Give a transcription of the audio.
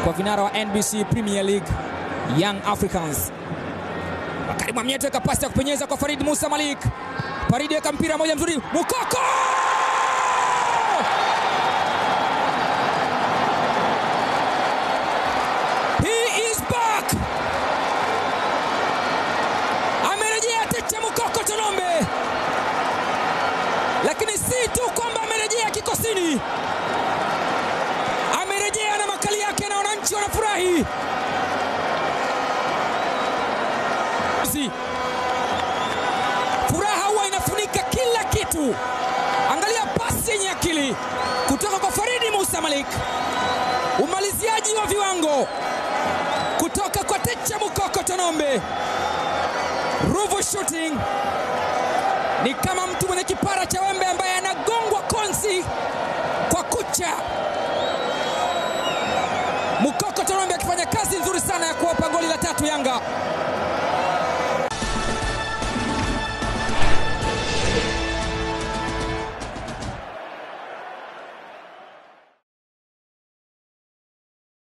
kwa vinara wa NBC Premier League Young Africans. Bakari Mwamnyeto weka pasi ya kupenyeza kwa Farid Musa Malik. Farid weka mpira moja mzuri, Mukoko He is back. Amerejea Techa Mukoko Tonombe, lakini si tu kwamba amerejea kikosini, amerejea na makali yake na wananchi wanafurahi. Si. Furaha huwa inafunika kila kitu. Angalia pasi yenye akili kutoka kwa Faridi Musa Malik, umaliziaji wa viwango kutoka kwa Techa Mukoko Tonombe. Ruvu shooting ni kama mtu mwenye kipara cha wembe ambaye anagongwa konsi kwa kucha. Mukoko Tonombe akifanya kazi nzuri sana ya kuwapa goli la tatu Yanga.